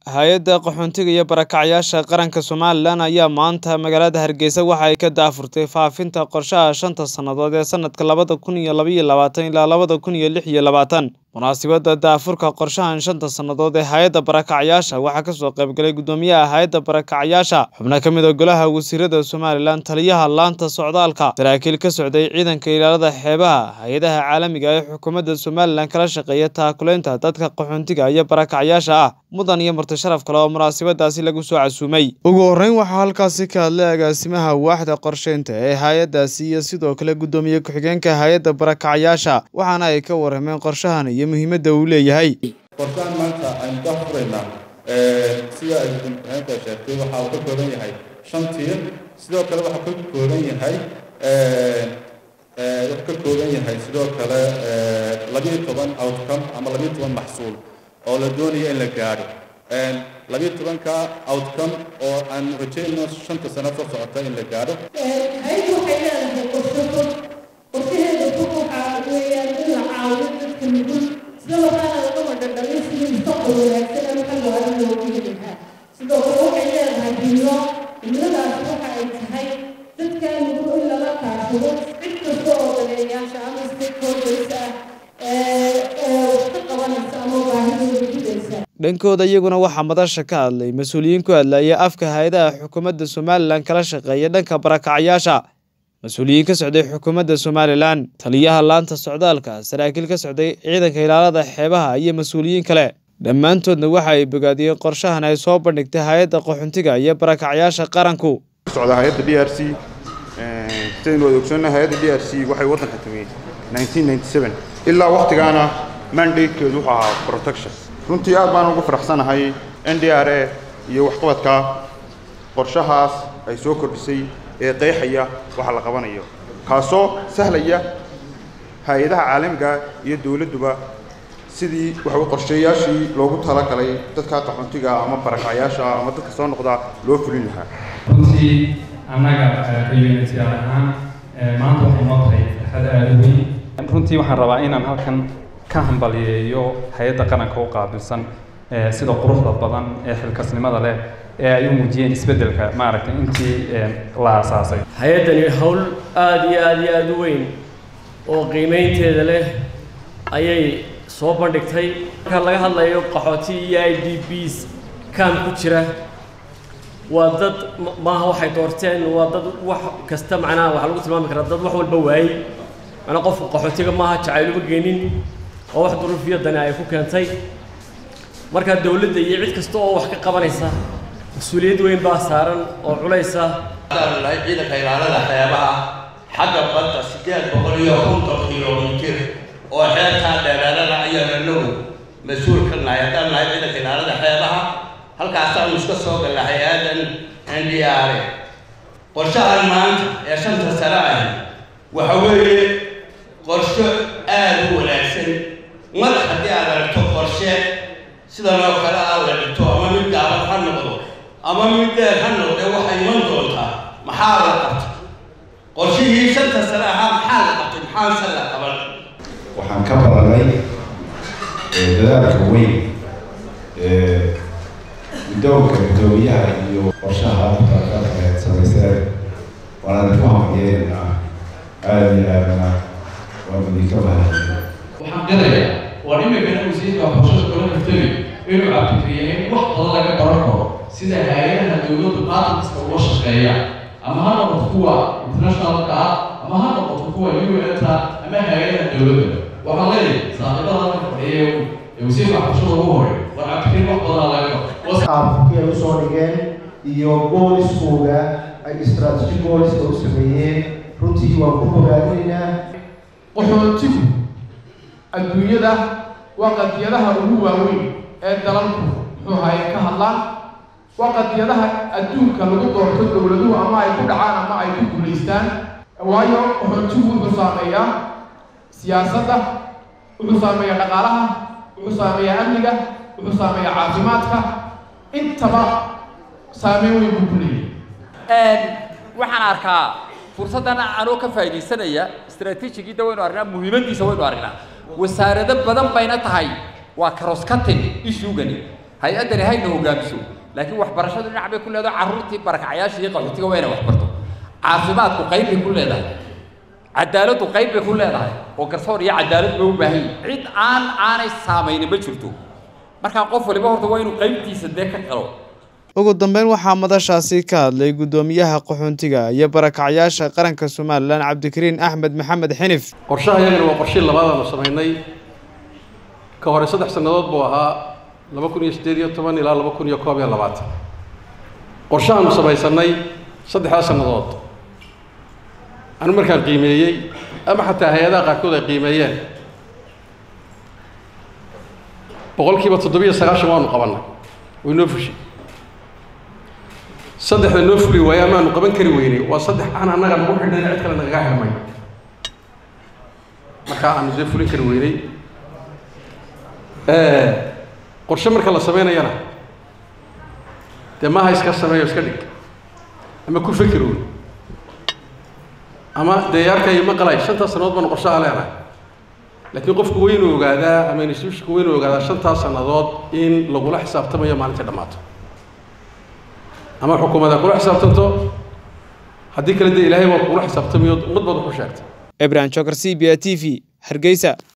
hay-adda qaxoontiga iyo barakacyaasha qaranka somalilan ayaa maanta magaalada hargeysa waxa ay ka daafurtay faafinta qorshaha shanta sannadood ee sanadka labada kun iyo labaiyo labaatan ilaa labada kun iyo lix iyo labaatan munaasibadda daafurka qorshahan shanta sannadood ee hay-adda barakacyaasha waxaa kasoo qaybgalay guddoomiyaha hay-adda barakacyaasha xubno ka mid a golaha wasiirada somalilan taliyaha laanta socdaalka saraakiil ka socday ciidanka ilaalada xeebaha hay-adaha caalamiga ee xukuumadda somalilan kala shaqeeya taakuleynta dadka qaxoontiga iyo barakacyaasha ah mudan iyo marti sharaf kale oo munaasibadaasi lagu soo casuumay ugu horreyn waxaa halkaasi ka hadlay agaasimaha waaxda qorsheynta ee hay-addaasi iyo sidoo kale guddoomiye ku-xigeenka hay-adda barakacyaasha waxaana ay ka warrameen qorshahan iyo muhiimadda uu leeyahay qorshahan maanta aynu ka furaynaa sida ay ku-xigeenka sheegtay waxa uu ka kooban yahay shan tiir sidoo kale waxa ka kooban yahay wuxuu ka kooban yahay sidoo kale labiyo toban outcome ama labiyo toban maxsuul oo la doonayo in la gaadho labiyo tobanka outcome oo aan rajayno shanta sano soo socota in la gaadho hay'addu waxay leedahay qorshe fog qorshaheeda fog waxaa weeyaan in la caawiyo dadka nugul sida waxaana laga wadhadhalin sidii mustaqbal wanaagsan ama xal waara loogu heli lahaa sidoo kale waxay leedahay himlo himladaas waxa ay tahay dadka nugul in lala kaashado cid kasta oo daneeyaasha ama stakeholders ah wax ka qabanaysa ama baahidooda gudaysa dhankooda iyaguna waxaa madasha ka hadlay mas-uuliyiin ku hadlaya afka hay-adaha xukuumadda somalilan kala shaqeeya dhanka barakacyaasha mas-uuliyiin ka socday xukuumadda somalilan taliyaha laanta socdaalka saraakiil ka socday ciidanka ilaalada xeebaha iyo mas-uuliyiin kale dhammaantoodna waxa ay bogaadiyeen qorshahan ay soo bandhigtay hay-adda qaxoontiga iyo barakacyaasha qaranku socda hay-adda d r c sidaynu wada ogsoonna hay-adda d r c waxay waddanka timi 1997 ilaa wakhtigaana mandatekeedu wuxuu ahaa protection runtii aad baan ugu faraxsanahay n d r a iyo waxqabadka qorshahaas ay soo kordhisay ee qeexaya waxa la qabanayo kaasoo sahlaya hay-adaha caalamiga iyo dowladduba sidii waxa qorsheeyaashii loogu talagalay dadka qaxoontiga ama barakacyaasha ama dadka soo noqda loo fulin lahaa runtii annaga community ahaan maanta waxay noo tahay farxad aada u weyn runtii waxaan rabaa inaan halkan ka hambaliyeeyo hay-adda qaranka u qaabilsan sida quruxda badan ee xilkasnimada leh ee ay u muujiyeen isbeddelka maaragtay intii la aasaasay hay-addani howl aada iyo aada iyo aada u weyn oo qiimeynteeda leh ayay soo bandhigtay marka laga hadlayo qaxooti iyo i d bs kam ku jira waa dad maaha waxay doorteen waa dad wax kasta macnaha waxaa lagu tilmaami karaa dad wax walba waayey macnaa qofka qaxootiga maaha jacayluma geenin oo wax duruufiyo dani ay ku keentay markaa dowladda iyo cid kasta oo wax ka qabanaysa mas-uuliyad weyn baa saaran oo culaysa nahay ciidanka ilaalada xeebaha xagga badda siddeed boqol iyo konton kilomitir oo xeebtaa dheeraadana ayaan anagu mas-uul ka nahay haddaan nahay ciidanka ilaalada xeebaha halkaasaanu iska soo galla hay-adan n d r qorshahan maanta ee shanta sare ahi waxa weeye qorsho aada u wanaagsan mar haddii aad aragto qorshe sidan oo kale ah la dhigto ama mid gaaban ha noqdo ama mid dheer ha noqdee waxay iman doontaa maxaa la qabtay qorshihii shanta sare ahaa maxaa la qabtay maxaanse la qaban waxaan ka baranay dadaalka weyn ee guddoonka guddoomiyaha iyo qorshaha mutaqaadka samaysteen waana idinku hamaqyeelinaa aada iyo aadna waan idinka mahadcelin waxaan gadayaa waa imikana wasiirka waxbarashada kula kartami inuu cabdikariyahay wax badan laga baran karo sida hay-adaha dowladdu qaatan kasta uga shaqeeya ama ha noqoto kuwa internationalka ah ama ha noqoto kuwa un-ta ama hay-adaha dowladda waxaan leeyahay saaxiibada halka fadhiya ee wasiirka waxbarashada ugu horay war cabdikariin wax badan laga baro qaabkii ay usoo dhigeen iyo gooliskooda ay strategy gooliska u sameeyeen runtii waan ku bogaadinaynaa qaxoontigu adduunyada waa qadiyadaha ugu waaweyn ee dalalku muxuu haye ka hadlaan waa qadiyadaha adduunka lagu doorto dowladuhu ama ay ku dhacaan ama ay ku guulaystaan waayo qaxoontigu wuxuu saameeyaa siyaasadda wuxuu saameeyaa dhaqaalaha wuxuu saameeyaa amniga wuxuu saameeyaa caafimaadka intaba saameyn weyn buu ku leeyahay waxaan arkaa fursaddan anoo ka faa'iidaysanaya istaraatiijigii da waynu aragnaa muhiimaddiisa waynu aragnaa wasaarado badan bayna tahay waa karoskatin ishuugani hay-addani hayna hogaamiso laakiin waxbarashadu dhinac bay ku leedahay carruurtii barakacayaasha iyo qaxootiga waa inay wax barto caafimaadku qayb bay ku leedahay cadaaladdu qayb bay ku leedahay oo garsoor iyo cadaalad bay u baahan yihin cid aan aanay saamaynin ma jirto markaa qof waliba horta waa inuu qaybtiisa dee ka qalo ugu dambeyn waxaa madashaasi ka hadlay guddoomiyaha qaxoontiga iyo barakacyaasha qaranka somalilan cabdikariin axmed maxamed xinif qorshaha iyagana waa qorshii labaadaanu samaynay ka hore saddex sannadood buu ahaa laba kun iyo siddeed iyo toban ilaa laba kun iyo koob iyo labaatan qorshahaanu samaysanay saddexdaa sannadood anu markaan qiimeeyey ama xataa hay-adaha qaarkood ay qiimeeyeen boqolkiiba toddobiyo sagaashan waanu qabannay way noo fushay saddexda noo fuli waaye amaanu qaban kari weynay waa saddex aan annaga nagu xidhnay cid kale nagaga xirmay markaa aanu dee fulin kari weynay qorshe marka la samaynayana dee maaha iska sameeyo iska dhig ama ku fekeroon ama dee yaarkayo maqalay shantaas sannadood baanu qorshaha leenahay laakiin qofku waynu ogaadaa ama institutionku waynu ogaadaa shantaas sannadood in lagula xisaabtamayo maalintai dhammaato ama xukuumadda kula xisaabtanto haddii kale dee ilaahay waa kugula xisaabtamayo ummad baad waxu sheegtay ibrahim jokar c b a t v hargeysa